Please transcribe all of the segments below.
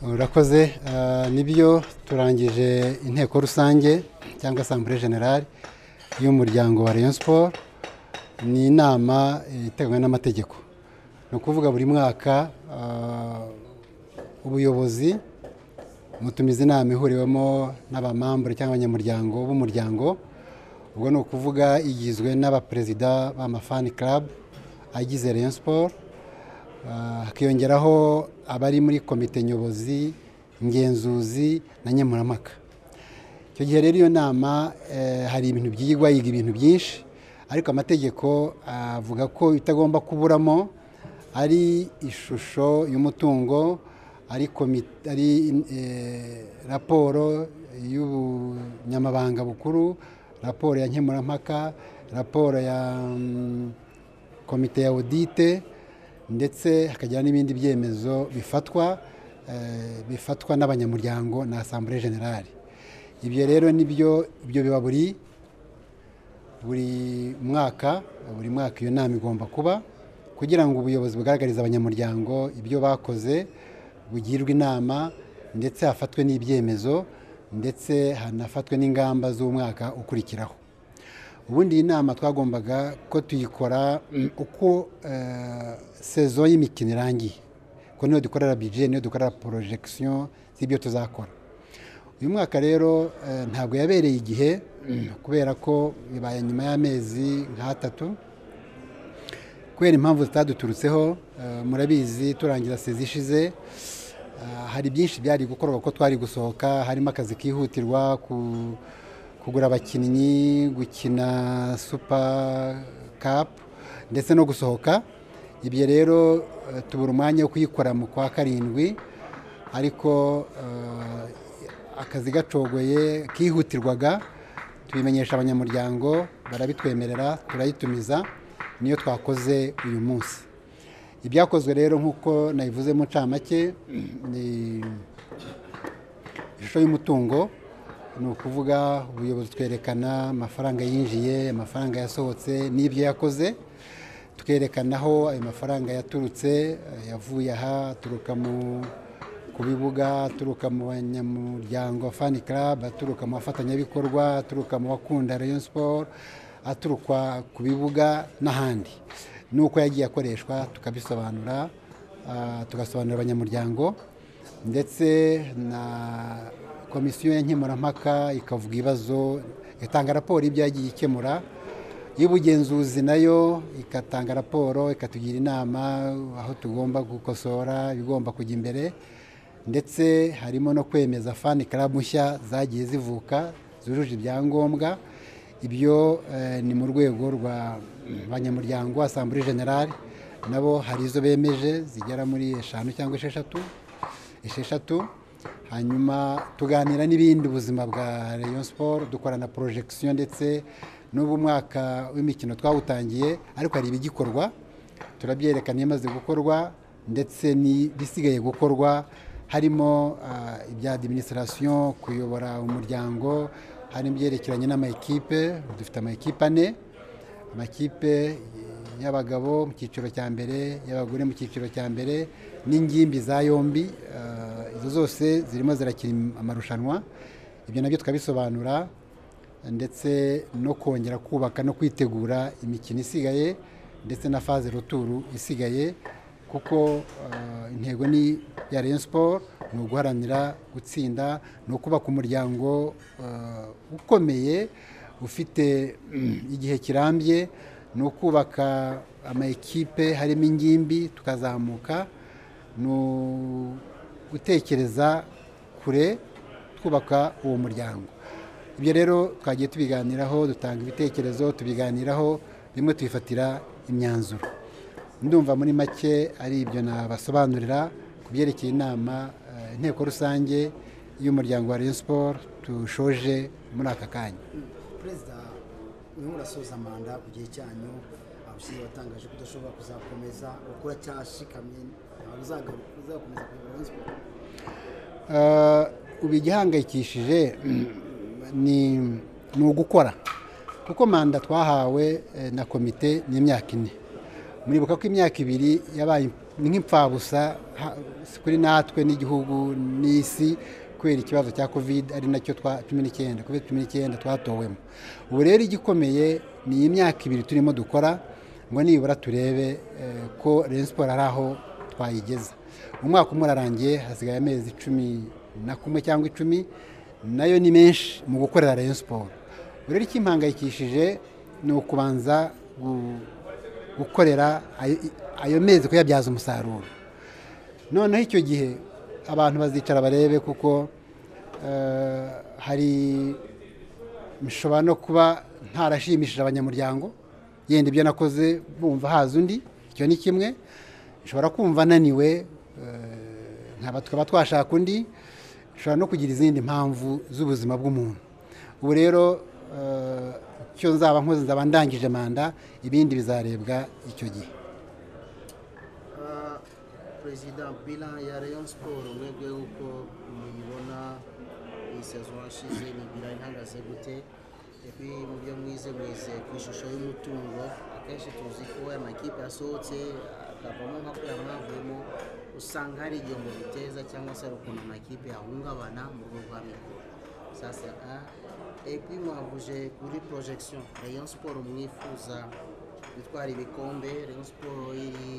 urakoze nibyo turangije inteko rusange cyangwa asambure generale y'umuryango wa Rayon Sport ni inama iteganywa n'amategeko ni ukuvuga buri mwaka ubuyobozi mutumiza inama ihuriwemo n'abamambure cyangwa abanyamuryango b'umuryango ubwo ni ukuvuga igizwe n'abaperezida b'amafani club agize Rayon Sport hakiyongeraho abari muri komite nyobozi ngenzuzi na nkemurampaka icyo gihe rero iyo nama hari ibintu byigwa yiga ibintu byinshi ariko amategeko avuga ko itagomba kuburamo ari ishusho y'umutungo ari raporo y'ubunyamabanga bukuru raporo ya nkemurampaka raporo ya komite ya odite ndetse hakagira n'ibindi byemezo bifatwa bifatwa n'abanyamuryango na asambure generale ibyo rero nibyo ibyo biba buri buri mwaka buri mwaka iyo nama igomba kuba kugira ngo ubuyobozi bugaragarize abanyamuryango ibyo bakoze bugirwe inama ndetse hafatwe n'ibyemezo ndetse hanafatwe n'ingamba z'umwaka ukurikiraho ubundi iyi nama twagombaga ko tuyikora uko sezo y'imikino irangiye kuko niyo dukorera bije niyo dukorera porojegisiyo z'ibyo tuzakora uyu mwaka rero ntabwo yabereye igihe kubera ko bibaye nyuma y'amezi nk'atatu kubera impamvu zitaduturutseho murabizi turangiza sezi ishize hari byinshi byari gukorwa ko twari gusohoka harimo akazi kihutirwa ku kugura abakinnyi gukina supa kapu ndetse no gusohoka ibyo rero tubura umwanya wo kuyikora mu kwa karindwi ariko akazi gacogoye kihutirwaga tubimenyesha abanyamuryango barabitwemerera turayitumiza niyo twakoze uyu munsi ibyakozwe rero nk'uko nabivuze mu ncamake ni ishusho y'umutungo ni ukuvuga ubuyobozi twerekana amafaranga yinjiye amafaranga yasohotse n'ibyo yakoze twerekana aho ayo mafaranga yaturutse yavuye aha aturuka ku bibuga aturuka mu banyamuryango fani karabu aturuka mu bafatanyabikorwa aturuka mu bakunda Rayon siporo aturuka ku bibuga n'ahandi nuko yagiye akoreshwa tukabisobanura tugasobanurira abanyamuryango ndetse na komisiyo ya nkemurampaka ikavuga ibibazo igatanga raporo y'ibyo yagiye ikemura y'ubugenzuzi nayo igatanga raporo ikatugira inama aho tugomba gukosora ibigomba kujya imbere ndetse harimo no kwemeza fani karabu nshya zagiye zivuka zujuje ibyangombwa ibyo ni mu rwego rwa banyamuryango asambure generale nabo hari izo bemeje zigera muri eshanu cyangwa esheshatu esheshatu hanyuma tuganira n'ibindi ubuzima bwa Rayon Sport dukora na porojegisiyo ndetse n'ubu mwaka w'imikino twawutangiye ariko hari ibigikorwa turabyerekana ibimaze gukorwa ndetse n'ibisigaye gukorwa harimo ibya adiminisitirasiyo kuyobora umuryango hari ibyerekeranye n'amakipe dufite amakipe ane amakipe y'abagabo mu cyiciro cya mbere y'abagore mu cyiciro cya mbere n'ingimbi za yombi izo zose zirimo zirakira amarushanwa ibyo nabyo tukabisobanura ndetse no kongera kubaka no kwitegura imikino isigaye ndetse na faze ruturu isigaye kuko intego ni iya Rayon Sport ni uguharanira gutsinda ni ukubaka umuryango ukomeye ufite igihe kirambye ni ukubaka amakipe harimo ingimbi tukazamuka ni gutekereza kure twubaka uwo muryango ibyo rero twagiye tubiganiraho dutanga ibitekerezo tubiganiraho bimwe tubifatira imyanzuro ndumva muri make ari ibyo nabasobanurira ku byerekeye inama inteko rusange y'umuryango wa Rayon Sport tushoje muri aka kanya perezida urimo urasoza manda ku gihe cyanyu abashinzwe batangaje ko udashobora kuzakomeza kuko cyashikamye ubu igihangayikishije ni ugukora kuko manda twahawe na komite ni imyaka ine muribuka ko imyaka ibiri yabaye ni nk'imfabusa ha- si kuri natwe n'igihugu n'isi kubera ikibazo cya covid ari nacyo twa cumi n'icyenda covid cumi n'icyenda twatowemo ubu rero igikomeye ni iyi myaka ibiri turimo dukora ngo nibura turebe eh, ko Rayon Sports ari aho twayigeza umwaka umwe urarangiye hasigaye amezi cumi na kumwe cyangwa icumi nayo ni menshi mu gukorera Rayon Sports ubu rero ikimpangayikishije ni ukubanza gu- gukorera ayo- ayo mezi kuyabyaza umusaruro noneho icyo gihe abantu bazicara barebe kuko eh, hari bishobora no kuba ntarashimishije abanyamuryango yenda ibyo nakoze bumva haza undi icyo ni kimwe nshobora kumva ananiwe eh, nkaba tukaba twashaka undi nshobora no kugira izindi mpamvu z'ubuzima bw'umuntu ubu rero eh, icyo nzaba nkoze nzaba ndangije manda ibindi bizarebwa icyo gihe Ah, perezida bilan ya rayon siporo mwebwe uko muyibona iyi sezo hashize ni bilan ihagaze gute epi mu byo mwize mwize ku ishusho y'umutungo akenshi tuzi ko amakipe yasohotse akavamo nka kuriya mwavuyemo usanga hari igihombo biteza cyangwa se hari ukuntu amakipe yahungabana mu rwego rwa mikoro sasa ah, epi mwavuje kuri projection rayon siporo mwifuza gutwara ibikombe rayon siporo iri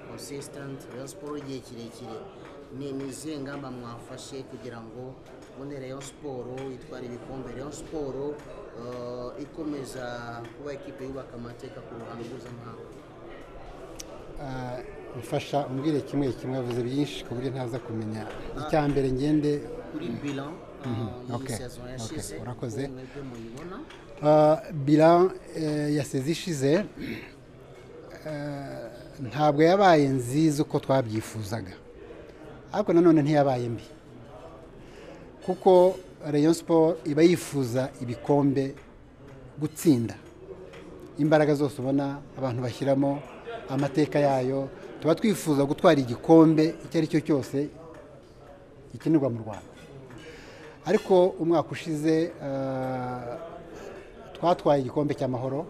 consistant rayon siporo igihe kirekire ni ni izihe ngamba mwafashe kugira ngo mbone rayon siporo itwara ibikombe rayon siporo eh, ikomeza kuba ikipe yubaka amateka ku ruhando mpuzamahanga Ah, mfasha umbwire kimwe kimwe yavuze byinshi ku buryo ntaza kumenya icya mbere ngende kuri bilan eh, okay, y'iyi saison okay, yashize urakoze. uko mwebwe muyibona Ah, bilan eh, ya sezi ishize eh, ntabwo yabaye nziza uko twabyifuzaga ariko nanone ntiyabaye mbi kuko rayon siporo iba yifuza ibikombe gutsinda imbaraga zose ubona abantu bashyiramo amateka yayo tuba twifuza gutwara igikombe icyo ari cyo cyose gikinirwa mu rwanda ariko umwaka ushize eh, twatwaye igikombe cy'amahoro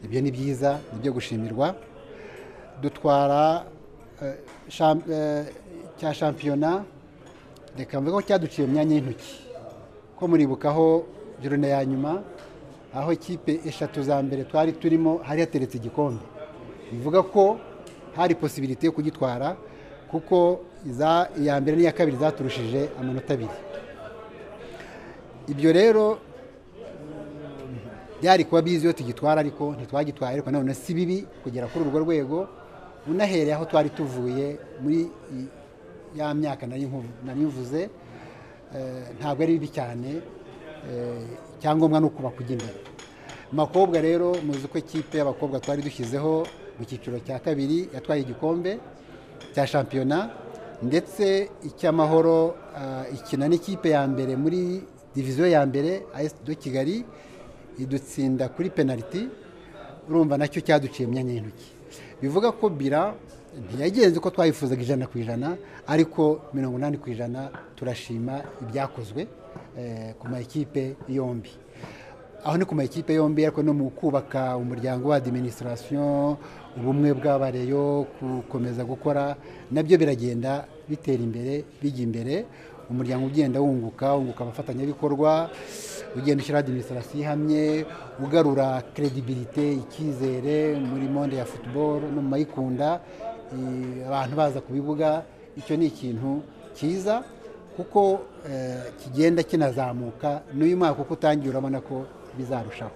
ibyo ni byiza ni ibyo gushimirwa dutwara eh, sham- eh, cya shampiyona reka mvuge ko cyaduciye mu myanya y'intoki ko muribukaho jorone ya nyuma aho ikipe eshatu za mbere twari turimo hari hateretse igikombe bivuga ko hari posibiriti yo kugitwara kuko iza- iya mbere n'iya kabiri zaturushije amanota abiri ibyo rero byari kuba bizi iyo tugitwara ariko ntitwagitwaye ariko nanone si bibi kugera kuri urwo rwego unahereye aho twari tuvuye muri i- ya myaka nari nku- nari mvuze eh, ntabwo ari bibi cyane eh, icyangombwa ni ukuba kujya imbere Mu bakobwa rero muzi ko ikipe y'abakobwa twari dushyizeho mu cyiciro cya kabiri yatwaye igikombe cya shampiyona ndetse icy'amahoro ah, ikina n'ikipe ya mbere muri diviziyo ya mbere AS de Kigali idutsinda kuri penaliti urumva nacyo cyaduciye mu myanya y'intoki bivuga ko bira ntiyagenze uko twayifuzaga ijana ku ijana ariko mirongo inani ku ijana turashima ibyakozwe eh, ku ma ekipe yombi aho ni ku ma ekipe yombi ariko no mu kubaka umuryango wa administration ubumwe bw'abareyo gukomeza gukora nabyo biragenda bitera imbere bijya imbere umuryango ugenda wunguka wunguka abafatanyabikorwa ugenda ushyiraho adiminisitirasiyo ihamye ugarura kredibilite icyizere muri monde ya football no mu mayikunda i- abantu baza ku bibuga icyo ni ikintu cyiza kuko eh, kigenda kinazamuka n'uyu mwaka uko utangiye urabona ko bizarushaho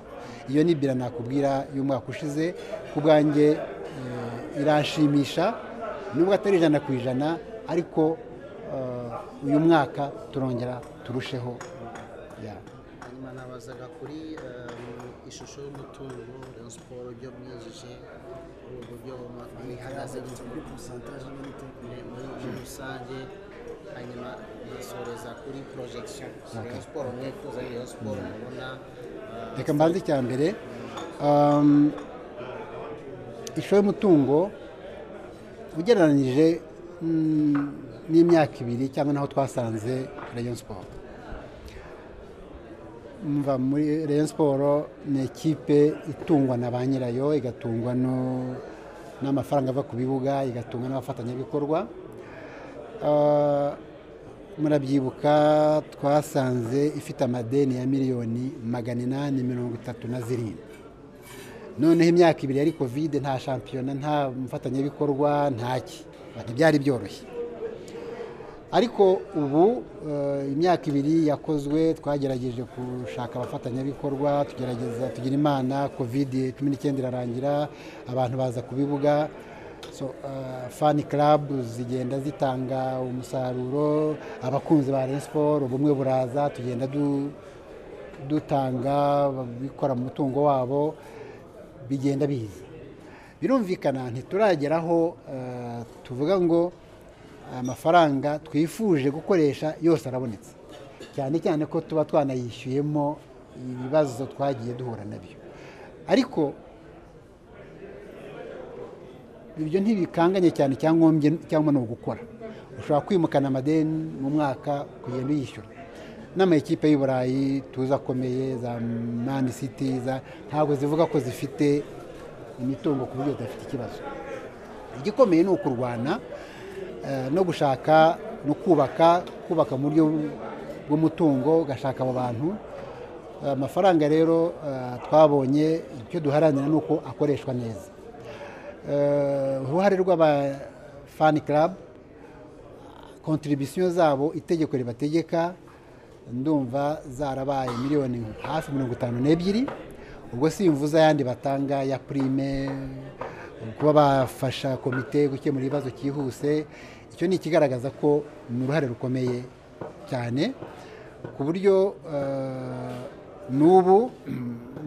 iyo ni bira nakubwira y'umwaka ushize ku bwanjye eh, irashimisha nubwo atari ijana ku ijana ariko eh, uyu mwaka turongera turusheho yeah. hanyuma nabazaga kuri eh, ishusho y'umutungo rayon siporo ibyo mwijije uburyo ihagaze gute kuri pourcentage y'ibitego muri muri rusange hanyuma nasoreza kuri projection rayon siporo mwifuza ni rayon siporo mubona eh, reka mbanze icya mbere um, ishusho y'umutungo ugereranyije mm, n'imyaka ibiri cyangwa n'aho twasanze rayon siporo mva muri rayon siporo ni ekipe itungwa na ba nyirayo igatungwa no n'amafaranga ava ku bibuga igatunga n'abafatanyabikorwa Ah, murabyibuka twasanze ifite amadeni ya miliyoni magana inani mirongo itatu na zirindwi noneho imyaka ibiri yari kovide nta shampiyona nta mufatanyabikorwa ntaki ntibyari byoroshye ariko ubu eh, imyaka ibiri yakozwe twagerageje gushaka abafatanyabikorwa tugerageza tugira imana covid cumi n'icyenda irarangira abantu baza ku bibuga so, eh, fan club zigenda zitanga umusaruro abakunzi ba Rayon Sport ubumwe buraza tugenda du- dutanga bikora mu mutungo wabo bigenda biza birumvikana ntiturageraho eh, tuvuga ngo amafaranga twifuje gukoresha yose arabonetse cyane cyane ko tuba twanayishyuyemo ibibazo twagiye duhura nabyo ariko ibyo ntibikanganye cyane icyangombye cyangwa ni ugukora ushobora kwimukana amadeni mu mwaka kugenda uyishyura n'amakipe y'i burayi tuzi akomeye za mani siti za ntabwo zivuga ko zifite imitungo ku buryo zidafite ikibazo igikomeye ni ukurwana eh, no gushaka no kubaka kubaka mu buryo bw'umutungo ugashaka abo bantu Eh, amafaranga rero eh, twabonye icyo duharanira ni uko akoreshwa neza Eh, uruhare rw'aba fani club kontribisiyo zabo itegeko ribategeka ndumva zarabaye miliyoni hafi mirongo itanu n'ebyiri ubwo simvuze ayandi batanga ya prime kuba bafasha komite gukemura ibibazo cyihuse icyo ni ikigaragaza ko ni uruhare rukomeye cyane ku buryo eh, n'ubu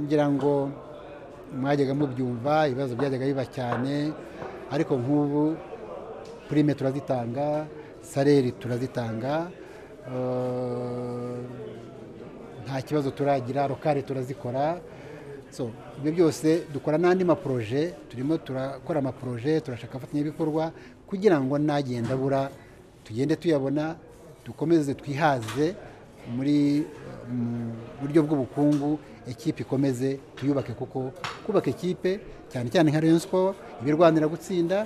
ngira ngo mwajyaga mubyumva ibibazo byajyaga biba cyane ariko nk'ubu prime turazitanga saleri turazitanga eh, nta kibazo turagira rokare turazikora so ibyo byose dukora n'andi maproje turimo turakora amaproje turashaka abafatanyabikorwa kugira ngo nagenda abura tugende tuyabona dukomeze twihaze muri mu buryo bw'ubukungu ekipe ikomeze tuyubake kuko kubaka ekipe cyane cyane nka Rayon Sport ibirwanira gutsinda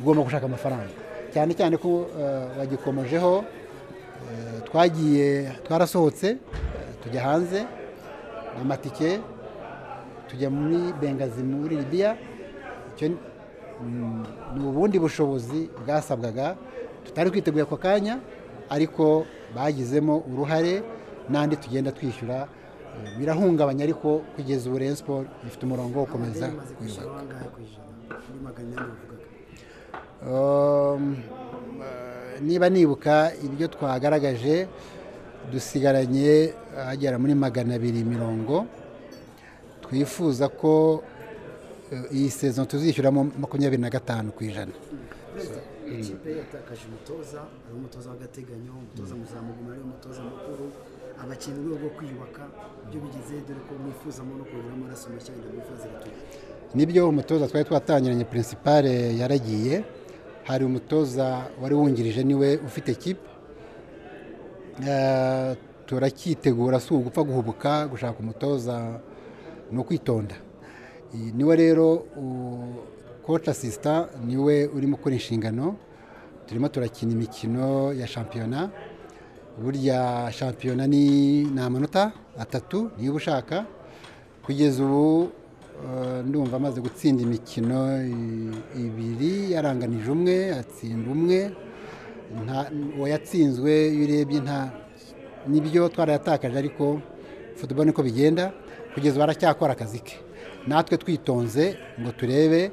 ugomba gushaka amafaranga cyane cyane ko eh, bagikomojeho eh, twagiye twarasohotse eh, tujya hanze amatike tujya muri bengazi muri libiya icyo ni- mm, ni ubundi bushobozi bwasabwaga tutari twiteguye ako kanya ariko bagizemo uruhare n'andi tugenda twishyura eh, birahungabanya ariko kugeza ubu Rayon Sport ifite umurongo wo gukomeza amadeni maze kuyubaka kwishyura bangahe ku ijana muri magana inani wavugaga Um, eh, niba nibuka ibyo twagaragaje dusigaranye agera muri magana abiri mirongo twifuza ko eh, iyi sezo tuzishyuramo makumyabiri na gatanu ku ijana perezida ikipe yatakaje umutoza ari umutoza w'agateganyo umutoza muzamuguma ari umutoza mukuru abakinnyi mu rwego rwo kwiyubaka ibyo bigeze dore ko mwifuzamo no kongera amaraso mashya wenda mwifuza iratura nibyo umutoza twari twatangiranye pirinsipale yaragiye hari umutoza wari wungirije niwe ufite kipe Eh, turacyitegura si ugupfa guhubuka gushaka umutoza ni ukwitonda Iyi- niwe rero koci asisita niwe urimo ukora inshingano turimo turakina imikino ya shampiyona burya shampiyona ni ni amanota atatu niba ushaka kugeza ubu eh, ndumva amaze gutsinda imikino i- ibiri yaranganije umwe atsinda umwe nta uwayatsinzwe iyo urebye nta nibyo twarayatakaje ariko football niko bigenda kugeza ubu aracyakora akazi ke natwe twitonze ngo turebe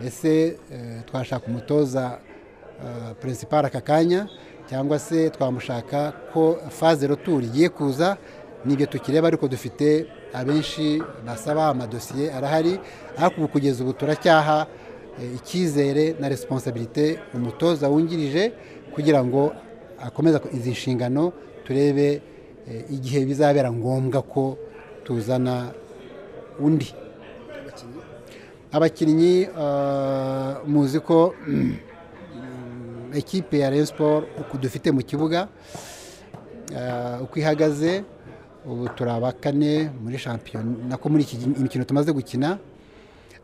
ese eh, twashaka umutoza perezida aka kanya cyangwa se twamushaka ko faze retour igiye kuza nibyo tukireba ariko dufite abenshi basaba amadosiye arahari ariko ubu kugeza ubu turacyaha eh, icyizere na resiponsabirite umutoza wungirije kugira ngo akomeze izi nshingano turebe eh, igihe bizabera ngombwa ko tuzana undi abakinnyi abakinnyi eh, muzi ko mm, ekipe ya Rayon Sport uko dufite mu kibuga eh, uko ihagaze ubu turi abakane muri shampiyona nako muri iki gi- imikino tumaze gukina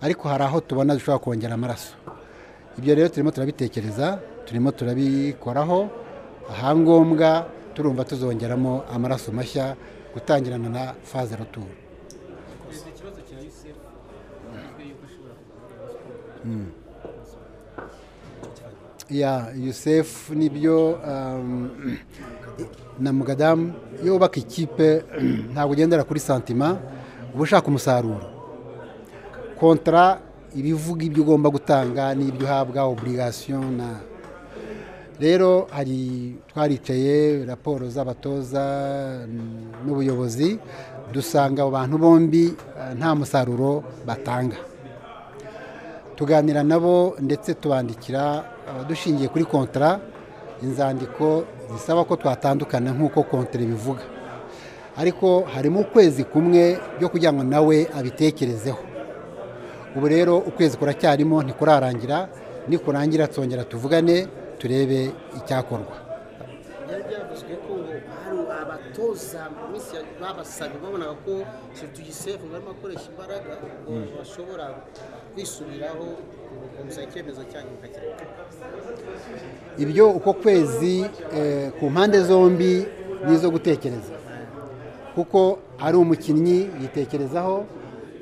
ariko hari aho tubona dushobora kongera amaraso ibyo rero turimo turabitekereza turimo turabikoraho ahangombwa turumva tuzongeramo amaraso mashya gutangirana na faze roturu perezida ikibazo cya ucf yizwe yuko ashobora kugura siporo ya yusefu nibyo um, na mugadamu iyo wubaka ikipe ntabwo ugendera kuri santima uba ushaka umusaruro kontara ibivuga ibyo ugomba gutanga n'ibyo uhabwa oburigasiyo na rero hari twaricaye raporo z'abatoza mm, n'ubuyobozi dusanga abo bantu bombi eh, nta musaruro batanga tuganira nabo ndetse tubandikira eh, dushingiye kuri kontara inzandiko zisaba ko twatandukana nk'uko kontara ibivuga ariko harimo ukwezi kumwe byo kugira ngo nawe abitekerezeho ubu rero ukwezi kuracyarimo ntikurarangira nikurangira twongera tuvugane turebe icyakorwa byari byavuzwe ko ngo hari abatoza mu minsi ya- babasabye babonaga ko tuyisefu ngo barimo akoresha imbaraga ngo bashobora kwisubiraho gukomeza icyemezo cyanyu mukakireka ibyo uko kwezi eh, ku mpande zombi ni izo gutekereza kuko ari umukinnyi yitekerezaho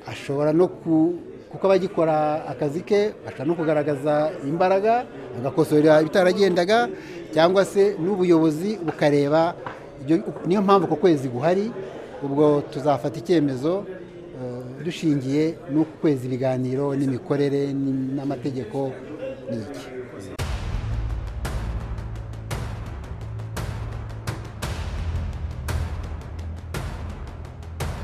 ashobora no ku kuko aba agikora akazi ke ashobora no kugaragaza imbaraga agakosorera ibitaragendaga cyangwa se n'ubuyobozi bukareba ibyo- niyo mpamvu uko kwezi guhari ubwo tuzafata icyemezo eh, dushingiye n'uku kwezi ibiganiro n'imikorere n- n'amategeko ni iki